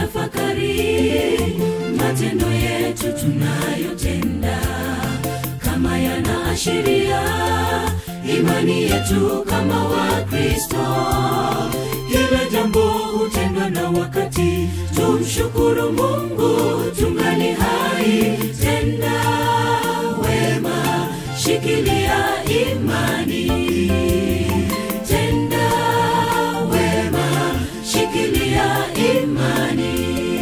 tutafakari matendo yetu tunayotenda kama yanaashiria imani yetu kama wakristo kila jambo hutendwa na wakati tumshukuru mungu tungali hai tenda wema shikilia imani tenda wema shikilia imani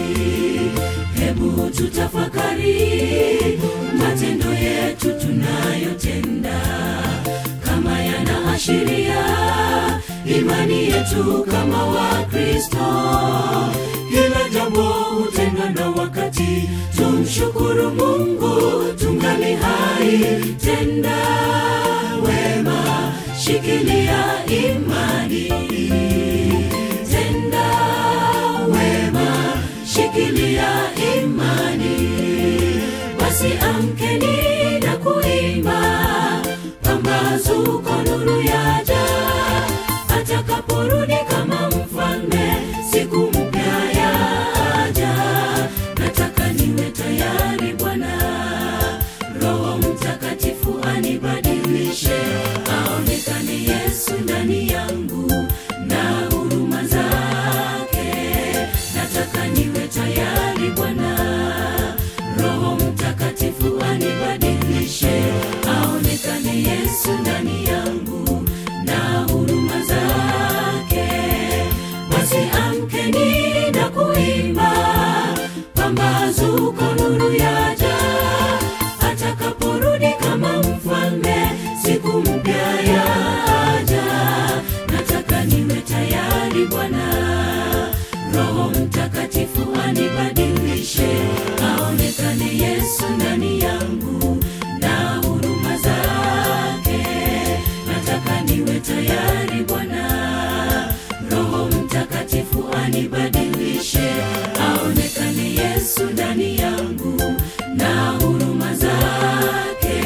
hebu tutafakari matendo yetu tunayotenda kama yanaashiria imani yetu kama wakristo kila jambo hutendwa na wakati tumshukuru mungu tungali hai tenda wema shikilia imani tenda wema shikilia imani basi amkeni na kuimba pambazuko nuru yaja atakaporudi kama mfalme siku mpya yaja nataka niwe tayari bwana roho mtakatifu anibadilishe aonekane yesu ndani yangu na huruma zake nataka niwe tayari bwana roho mtakatifu anibadilishe aonekane yesu ndani yangu na huruma zake basi amkeni na kuimba pambazuko nuru yaja atakaporudi kama mfalme siku mpya yaja nataka niwe tayari bwana roho mtakatifu anibadilishe aonekane yesu ndani yangu na huruma zake nataka niwe tayari bwana roho mtakatifu anibadilishe aonekane yesu ndani yangu na huruma zake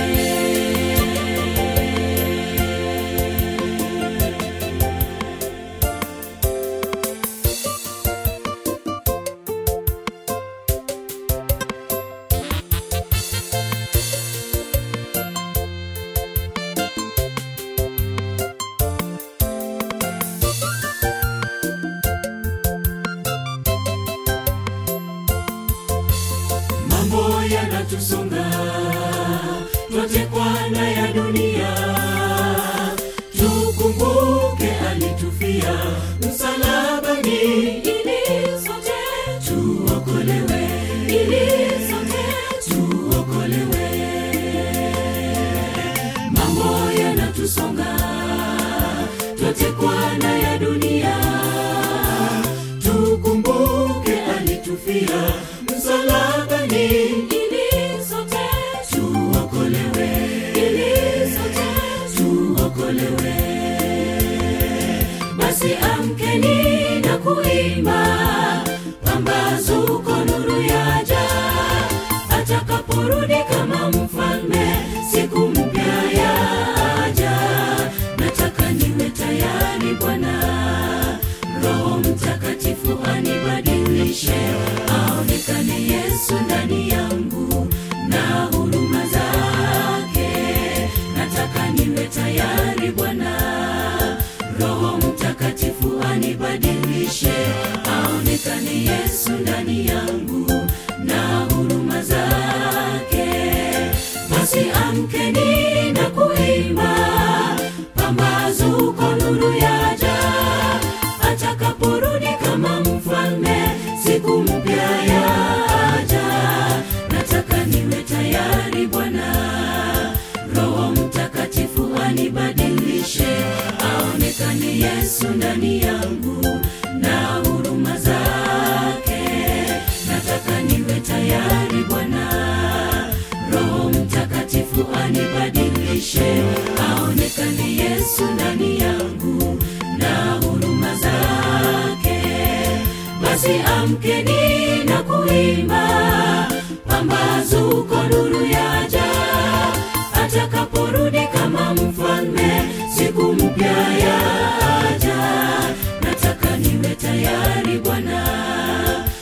mambo yanatusonga twatekwa na ya dunia tukumbuke alitufia msalabani ili sote tuokolewe ili sote tuokolewe mambo yanatusonga twatekwa na ya dunia tukumbuke alitufia msalabani ili sote tuokolewe ili sote tuokolewe basi amkeni na kuimba pambazuko nuru yaja atakaporudi kama mfalme siku mpya yaja nataka niwe tayari bwana roho mtakatifu anibadilishe aonekane yesu ndani yangu na huruma zake nataka niwe tayari bwana roho mtakatifu anibadilishe aonekane yesu ndani yangu na huruma zake basi amkeni na kuimba pambazuko nuru yaja atakaporudi kama mfalme siku mpya yaja nataka niwe tayari bwana roho mtakatifu anibadilishe aonekane yesu ndani yangu na huruma zake nataka niwe tayari bwana roho mtakatifu anibadilishe aonekane yesu ndani yangu na huruma zake basi amkeni na kuimba pambazuko nuru yaja atakaporudi kama mfalme siku mpya yaja nataka niwe tayari bwana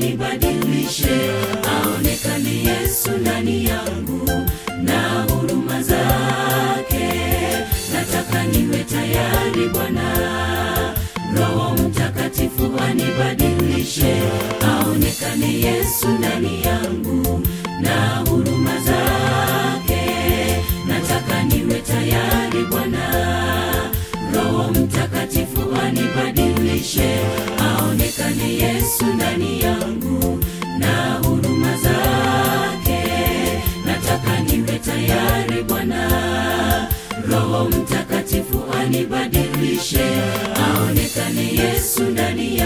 anibadilishe aonekane yesu ndani yangu na huruma zake nataka niwe tayari bwana roho mtakatifu anibadilishe aonekane yesu ndani yangu na huruma zake nataka niwe tayari bwana roho mtakatifu anibadilishe aonekane yesu ndani yangu na huruma zake nataka niwe tayari bwana roho mtakatifu anibadilishe aonekane yesu ndani yangu